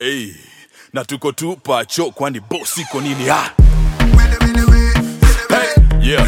Hey, na tuko tu pacho kwani boss iko nini ah? Hey, yeah.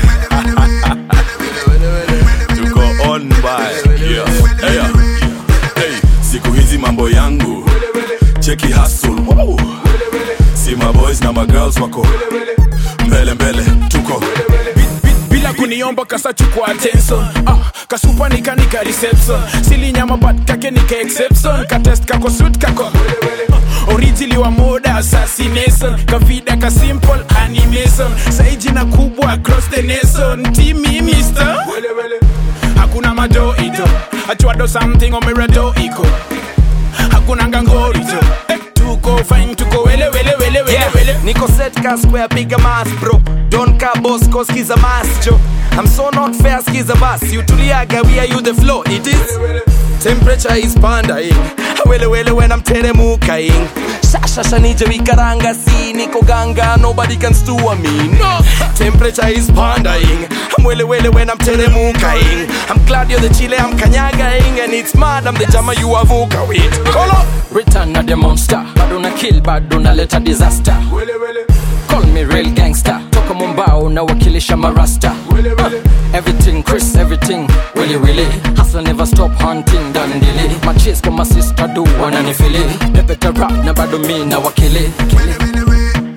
tuko on by yeah. Hey, yeah. Hey, siku hizi mambo yangu cheki hustle Woo. si maboys na magirls wako mbele mbele tuko bila kuniomba kasachukua attention ah, kasupa nikanika reception silinyama but kake nika exception katest kako suit kako uh, originally wa moda assassination kavida ka simple animation sai jina kubwa across the nation timi mister hakuna madoido achwado something omerado iko hakuna ngangorito eh, tuko fine tuko wele wele wele wele Yeah, wele Nico set ka square bigger mass bro Don't ka boss cause skiza mass jo I'm so not fair skiza bus You tuliaga we are you the flow it is Temperature is pandaing Wele wele when I'm teremukaing Shasha nije wikaranga si niko ganga Nobody can stew me no Temperature is pandaing I'm wele wele when I'm teremukaing I'm glad you're the chile I'm kanyagaing And it's mad I'm the jama you avuka with Kolo Return of the monster bado na kill bado naleta disaster call me real gangster toka mombao na wakilisha marasta uh, everything chris everything willy willy hustle never stop hunting dandili machis kama sister do wananifili pepeta rap na bado mi na wakili Kili.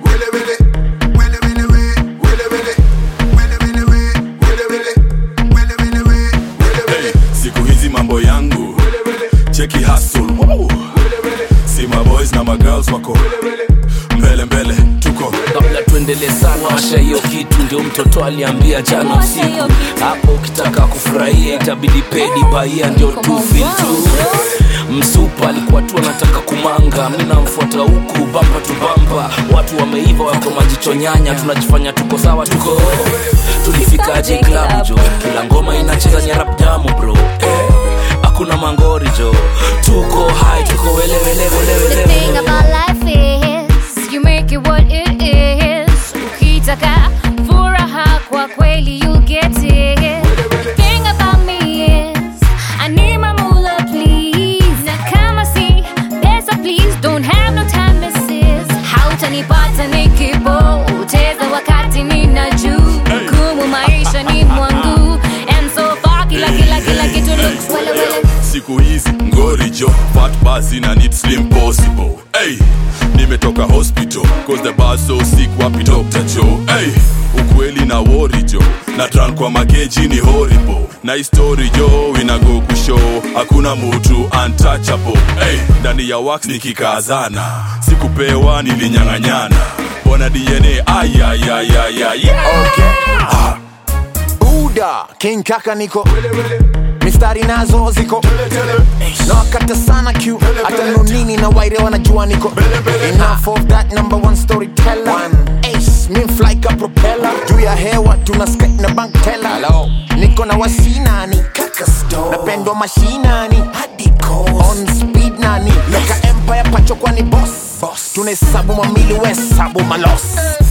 hey, siku hizi mambo yangu cheki hustle Woo. si maboys na magirls wako mbele mbele tuko kabla tuendelee sana washa hiyo kitu ndio mtoto aliambia jana usiku hapo ukitaka kufurahia itabidi pedi baia ndio tu feel tu msupa alikuwa tu anataka kumanga mi namfuata huku bampa tu bampa watu wameiva wako majicho nyanya tunajifanya tuko sawa tuko tulifikaje klabu jo kila ngoma inacheza nyarap damu bro eh, hakuna mangori jo tuko hai tuko wele wele wele The wele thing about life is you make it what it is. Ukitaka furaha kwa kweli you get it. The thing about me is I need my moolah please. Na kama si pesa please don't have no time misses. Hautanipata nikipoteza wakati nina juu. Kumu maisha ni mwangu and so far kila kila kila kitu looks wele wele. siku hizi ngori jo fat basi na need slim possible hey, nimetoka hospital cause the bar so sick wapi dr joe hey, ukweli na wori jo na tran kwa mageji ni horrible na histori jo inago kushow hakuna mutu untouchable hey, ndani ya wax nikikazana sikupewa nilinyang'anyana bona dna ayayayayay buda king kaka niko mistari nazo ziko na wakata sana q hata nonini na waire wanajua niko enough of that number one storyteller ace min fly ka propeller juu ya hewa tuna skate na bank teller niko na wasinani napendwa mashinani on speed nani loka empire pacho kwani boss tunahesabu mamili wesabu malos